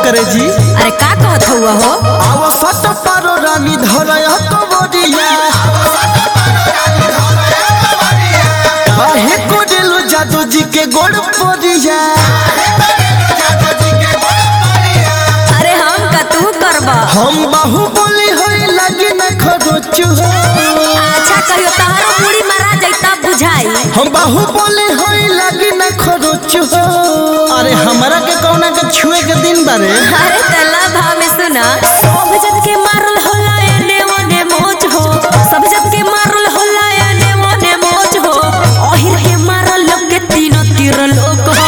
करे जी अरे का कहत हुआ हो आव सट पारो रानी धरय कबरिया काहे को दिलु जादू जी के गोड़ परिया अरे हम का तू करबा हम बाहु बोली होई लगी न खरोचु अच्छा कहियो तहरो पूरी मारा जैता बुझाई हम बाहु बोली होई लगी न खरोचु अरे हमरा के कौना के छुए के दिन बारे अरे तला भाव में सुना सब जन के मारल होला एने ओने मोच हो सब जन के मारल होला एने ओने मोच हो ओहिर के मारल लोग के तीनों तीर लोग हो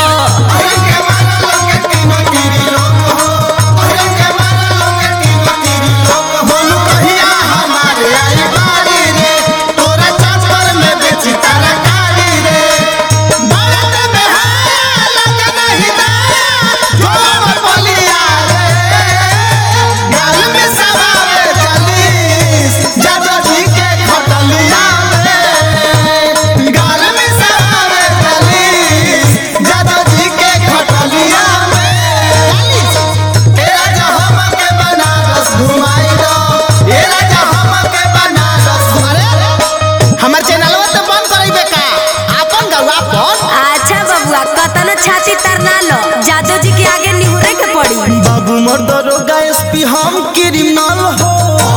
बोलू कहिया हमारे आई बारी रे तोरा चापर में बेची तरकारी रे बारात में है लगे नहीं दा जो बलिया रे गाल में सवावे चलीस जादो जी के खटलिया में गाल में सवावे चलीस जादो जी के खटलिया में ए राजा हमके बनारस घुमाई दो ए राजा हमके बनारस अरे हमर चैनलवा तो बंद करइबे का आपन गौवा पर अच्छा बबुआ कतन छाती तरना लो जादू जी के आगे निहुरे के पड़ी बाबू मोर दरोगा एसपी हम क्रिमिनल हो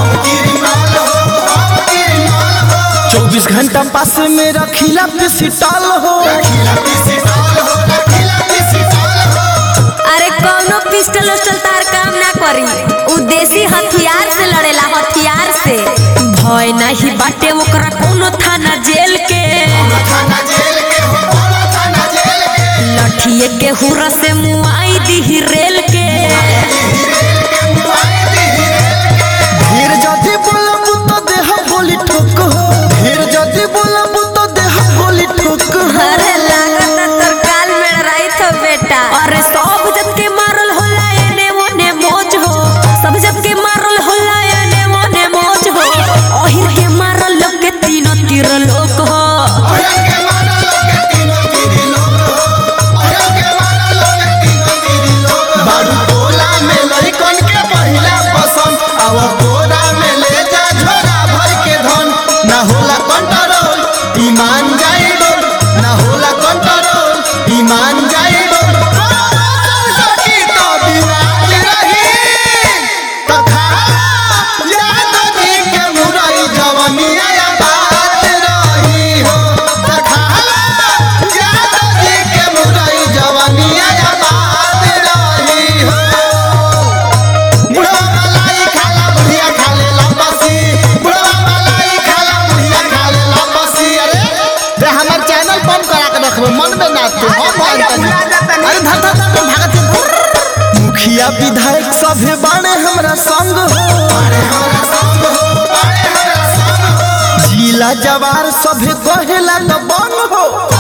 चौबीस घंटा पास में रखिला पिसिटल हो अरे कौनो पिस्टल उस्टल तार काम ना करी उ देसी हथियार से लड़ेला हथियार से भय नहीं बाटे ओकरा कोनो थाना जेल के लठिए के हुरा से मुआई दी रेल के ढेर जदी बोलब तो देह बोली ठोक हो ढेर जदी बोलब तो देह बोली ठोक हो अरे लागत तोर काल में रही तो बेटा अरे सब जब के मारल होला एने ओने मोज हो सब जब के मारल होला एने ओने मोज हो ओहिर के मारल लोग के तीनों तीर लोग हो बारू टोला में लइकन के पहिला पसंद आव कोरा में ले जा झोरा भर के धन ना होला कंट्रोल ईमान जाई बोल ना होला कंट्रोल ईमान जाई बोल सकी तो बिराज रही तथा याद दी के मुरई जवनिया या बात रही हो तथा याद दी के मुरई जवनिया या बात रही हो बुढ़वा मलाई खाला बुढ़िया खाले लपसी बुढ़वा मलाई खाला बुढ़िया खाले लपसी अरे रे हमर चैनल बंद करा के रखबो मन में ना तू हम बंद कर अरे धर धर धर भागत है। मुखिया विधायक सभे बाणे हमरा संग हो जिला जवार सभे कहेला न बन हो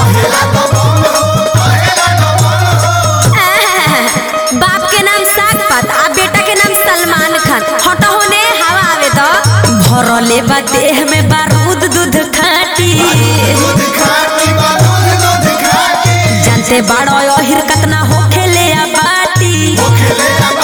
बाप के नाम साग पात आ बेटा के नाम सलमान खान हटो होने हवा आवे तो भरले बा देह में बारूद दूध खाटी जानते बाड़ो अहिर कतना हो खेले आ बाटी